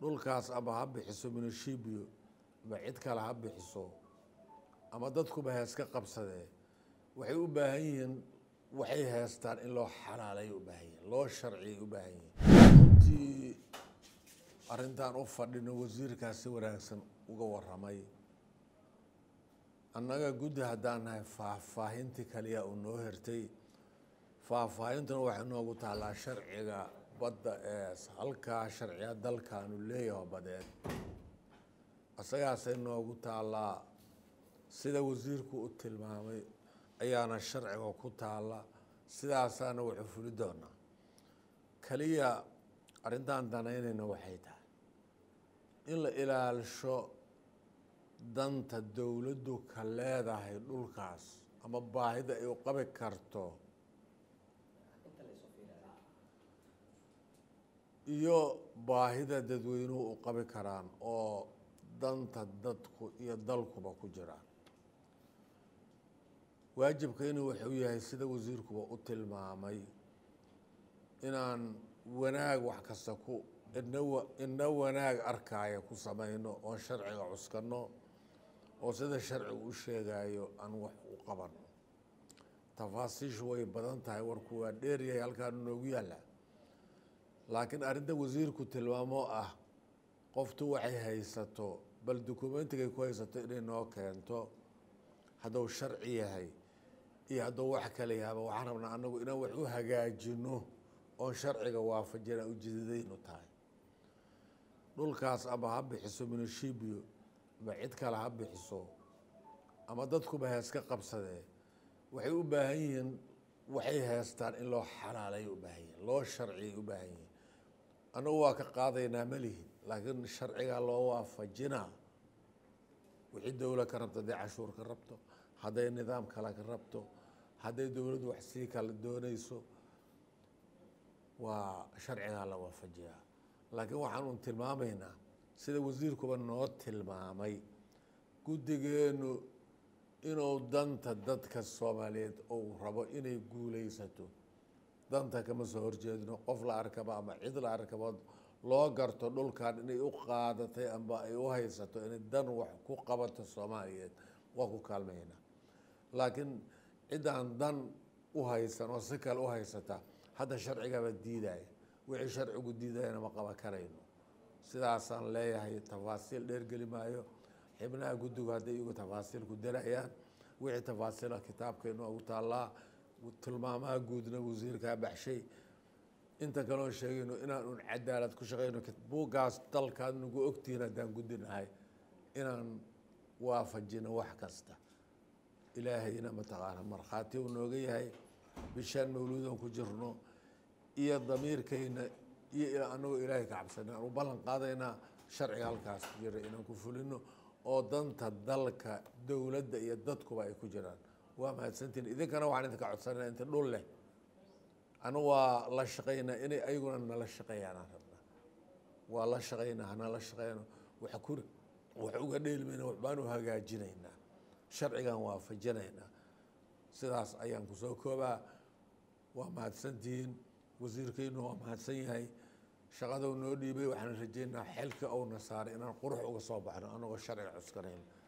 dhulkaas ama ha bixiso minishibio ama cid kale ha bixiso ama dadkuba heeska qabsadee waxay u baahan yihiin waxay heestaan in loo xalaalay u baahan yihin loo sharciyay u baahan yihin runtii arrintan u fadhino wasiirkaas si wanaagsan uga waramay annaga guddi haddaan nahay faahfaahintii kaliya uu noo hertay faahfaahintuna waxay noogu taallaa sharciga badda ee halkaa sharciga dalkaanu leeyaho badeed isagaasay noogu taallaa sida wasiirku u tilmaamay ayaana sharciga ku taalla sidaasaana wuxuu fuli doonaa keliya arrintaan danaynayna waxay tahay in la ilaalisho danta dowladdu ka leedahay dhulkaas ama baahida ay u qabi karto iyo baahida dadweynuhu u qabi karaan oo danta dadku iyo dalkuba ku jiraan waajibkaynu wuxuu yahay sida wasiirkuba u tilmaamay inaan wanaag wax kasta ku ina ina wanaag arkaya ku samayno oon sharciga cuskano oo sida sharcigu u sheegayo aan wax u qabano tafaasiishu way badan tahay warku waa dheeryahay halkaanu noogu yaalla laakiin arrinta wasiirku tilmaamoo ah qoftu waxay haysato bal dukumentigay ku haysato inay noo keento hadduu sharci yahay iyo hadduu wax kale yahaba waxaan rabnaa annagu inaan wax u hagaajino oon sharciga waafajina ujeedadaynu tahay dhulkaas ama ha bixiso minishibio ama cid kale ha bixiso ama dadkuba heeska qabsadee waxay u baahan yihiin waxay heestaan in loo xalaalay u baahan yihin loo sharciyay u baahan yihin annagu waa ka qaadaynaa ma lihin laakiin sharcigaa loo waafajinaa wixii dowla ka rabto hadday cashuur ka rabto hadday nidaam kale ka rabto hadday dowladdu wax sii kala doonayso waa sharcigaa la waafajiyaa laakiin waxaan un tilmaamaynaa sida wasiirkuba noo tilmaamay guddigeenu inuu danta dadka soomaaliyeed uu rabo inay guulaysato danta kama soo horjeedno qof la arkaba ama cid la arkaba loo garto dhulkan inay u qaadatay amba ay u haysato inay dan wax ku qabato soomaaliyeed waa ku kaalmaynaa laakiin ciddaan dan u haysan oo si kale u haysata hadda sharcigaba diidaya wixii sharcigu diidayana ma qaban karayno sidaasaan leeyahay tafaasiil dheergeli maayo xibnaha guddigu hadday igu tafaasiil ku darayaan wixii tafaasiila kitaabkaynu ugu taallaa tilmaamaha guudna wasiirkaa baxshay inta kaloo sheegayno inaan un cadaalad ku shaqeyno buuggaas dalkaad nagu ogtihiin haddaan guddinahay inaan waafajino wax kasta ilaahayna mataqaana markhaati uu nooga yahay bishaan mawluudan ku jirno iyo damiirkayna iyo anagoo ilaahay ka cabsana aan u ballan qaadaynaa sharciga halkaas ku jira inaan ku fulino oo danta dalka dowladda iyo dadkuba ay ku jiraan waa mahadsantiin idinkana waxaan idinka codsanayna inta dhul leh anu waa la shaqaynaa inay ayaguna nala shaqeeyaanaan rabnaa waa la shaqaynaa hanala shaqeyno wax ku wax uga dheelmayna waxbaan u hagaajinaynaa sharcigan waafajinaynaa sidaas ayaan kusoo koobaa waa mahadsantihiin wasiirkeynu waa mahadsan yahay shaqadau noo dhiibay waxaan rajeynaa xilka ouna saaray inaan qurux uga soo baxno anagoo sharciga cuskanayn